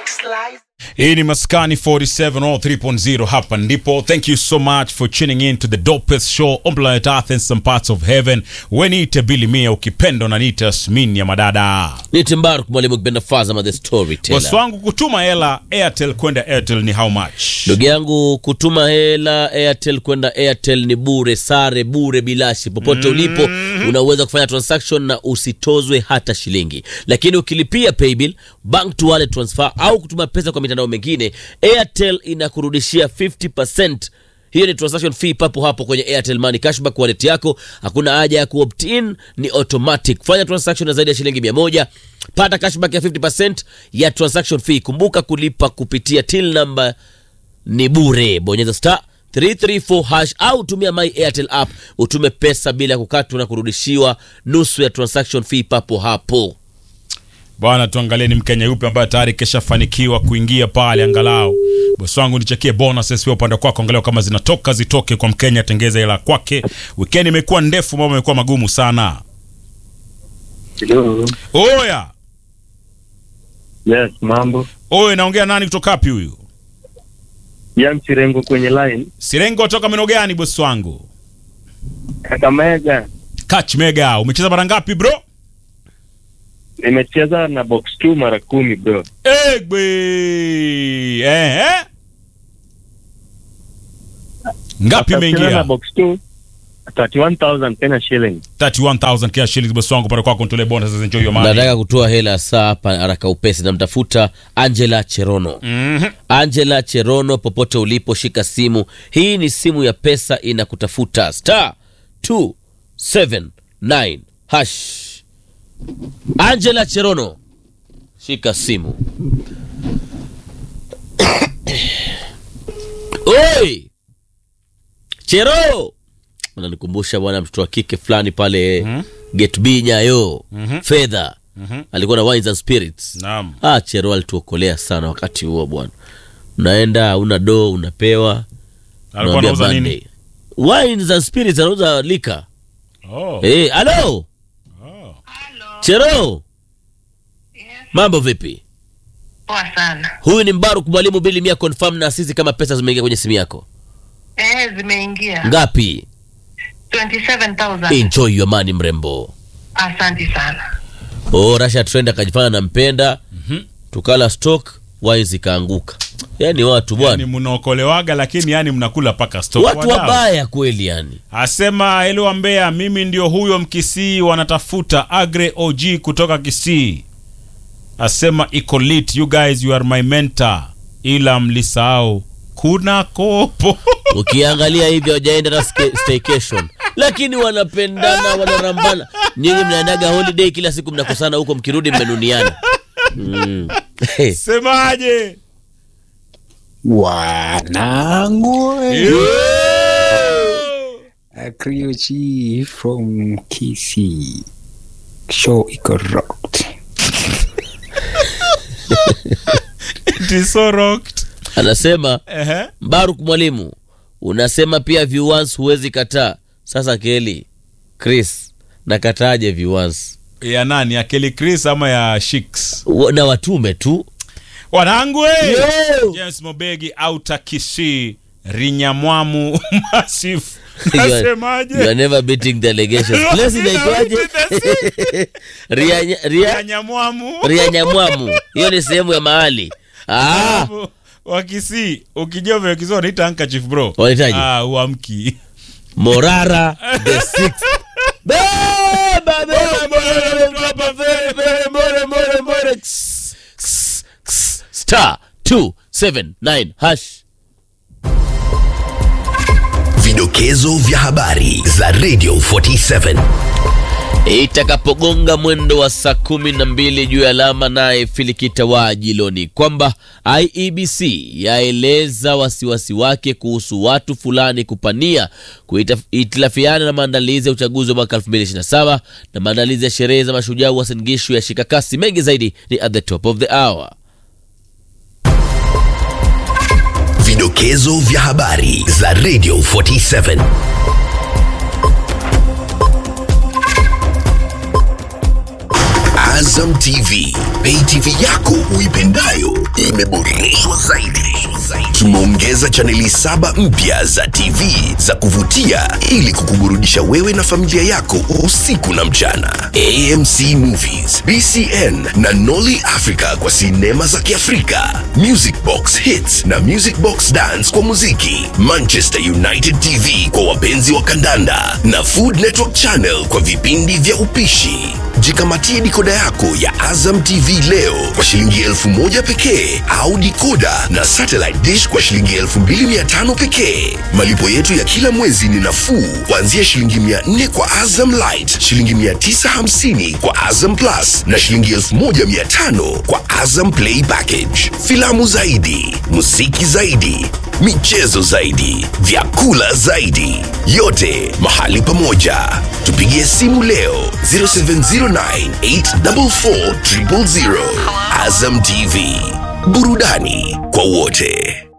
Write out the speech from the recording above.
hii ni maskani 47 or 3.0 hapa ndipo thank you so much for tuning in to the dopest show on planet earth and some parts of heaven weniite bili mia ukipenda unaniita smin ya madada Nite Mbaruk mwalimu kipenda Fazama the storyteller. bosi wangu kutuma hela airtel kwenda airtel ni how much Ndugu yangu kutuma hela Airtel kwenda Airtel ni bure, sare bure, bilashi. Popote ulipo unaweza kufanya transaction na usitozwe hata shilingi, lakini ukilipia paybill, bank to wallet transfer au kutuma pesa kwa mitandao mingine, Airtel inakurudishia 50%. Hiyo ni transaction fee papo hapo kwenye Airtel Money cashback wallet yako. Hakuna haja ya kuopt in, ni automatic. Fanya transaction na zaidi ya shilingi 100, pata cashback ya 50% ya transaction fee. Kumbuka kulipa kupitia till number ni bure. Bonyeza star 334 hash au tumia my Airtel app utume pesa bila kukatwa na kurudishiwa nusu ya transaction fee papo hapo. bwana tuangalie ni mkenya yupi ambaye tayari keshafanikiwa kuingia pale angalau bosi wangu nichekie bonuses pia upande kwako angalau kama zinatoka zitoke kwa mkenya atengeze hela kwake weekend imekuwa ndefu mambo imekuwa magumu sana Hello. oya Yes, mambo. oye naongea nani kutoka wapi huyu Ya mchirengo kwenye line. sirengo toka meno gani bosi wangu Kakamega. Catch mega umecheza mara ngapi bro Nimecheza na box 2 mara kumi bro. egbe eh, eh. ngapi After kucheza na imeingia box 2 31,000 Kenya shilling. 31000 kia shillings bosi wangu pale kwako nitolee bonuses enjoy your money Nataka kutoa hela saa hapa haraka upesi, namtafuta Angela Cherono. Mhm. Angela Cherono, popote ulipo, shika simu. Hii ni simu ya pesa inakutafuta, star 279 hash. Angela Cherono, shika simu. Oi! Chero! Unanikumbusha bwana mtoto wa kike fulani pale mm Get B Nyayo Fedha alikuwa na Wines and Spirits. Naam. Ah, Chero alituokolea sana wakati huo bwana. Unaenda una do unapewa alikuwa unamwambia anauza nini Monday. Wines and Spirits anauza lika. oh. Eh, halo. Chero. Mambo vipi? Poa sana. Huyu ni Mbaruk mwalimu Bili Mia confirm na sisi kama pesa zimeingia kwenye simu yako. Eh, zimeingia Ngapi? 27000. Enjoy your money mrembo. Asante sana. Oh, Rasha Trend akajifanya nampenda. Tukala stock wines ikaanguka. Yaani watu ni bwana. mnaokolewaga lakini yani mnakula paka stock Watu Wadau. wabaya kweli yani. asema hello Mbeya mimi ndio huyo mkisii wanatafuta agre og kutoka kisii asema iko lit you guys you are my mentor ila mlisahau kuna kopo Ukiangalia hivi hawajaenda na ske- staycation. Lakini wanapendana, wanarambana. Nyinyi mnaendaga holiday kila siku mnakosana huko mkirudi mmenuniana. Mm. semaje Wanangu, Yo! Akrio G from Kisii. Show iko rocked. It is so rocked. Anasema Ehe. Baruk mwalimu, unasema pia viewers huwezi kataa. Sasa Keli, Chris, nakataje viewers? ya nani ya Kelly Chris ama ya Shiks Wa- Na watume tu. wanangu eh! Yo! James Mobegi auta Kisii Rinyamwamu Massive You are- nasemaje You are never beating the allegations. Place inaitwaje? Ria Ria Rianyamwamu Ria Nyamwamu. Hiyo ni sehemu ya mahali. Ah, wakisi ukijua vile wakisi wanaita handkerchief bro Wanahitaji? ah, uamki Morara the sixth. Beba, beba, beba, beba, beba, beba, more, more, more. Ks, ks, ks. Star 279 hash. Vidokezo vya habari za Radio 47. itakapogonga mwendo wa saa kumi na mbili juu ya alama, naye Filikita wa Jiloni kwamba IEBC yaeleza wasiwasi wake kuhusu watu fulani kupania kuhitilafiana na maandalizi ya uchaguzi wa mwaka 2027 na maandalizi ya sherehe za mashujaa wa Sengishu ya shika kasi. Mengi zaidi ni at the top of the hour. Vidokezo vya habari za Radio 47. Azam TV, pay TV yako uipendayo imeboreshwa zaidi. Tumeongeza chaneli saba mpya za TV za kuvutia ili kukuburudisha wewe na familia yako usiku na mchana. AMC Movies, BCN na Nolly Africa kwa sinema za Kiafrika, Music Box Hits na Music Box Dance kwa muziki, Manchester United TV kwa wapenzi wa kandanda na Food Network Channel kwa vipindi vya upishi. Jikamatie dikoda yako ya Azam TV leo kwa shilingi elfu moja pekee au dikoda na satellite dish kwa shilingi elfu mbili mia tano pekee. Malipo yetu ya kila mwezi ni nafuu kuanzia shilingi mia nne kwa Azam Light, shilingi mia tisa hamsini kwa Azam Plus na shilingi elfu moja mia tano kwa Azam Play Package. Filamu zaidi, muziki zaidi, michezo zaidi, vyakula zaidi, yote mahali pamoja. Tupigie simu leo 0709844000. Azam TV, burudani kwa wote.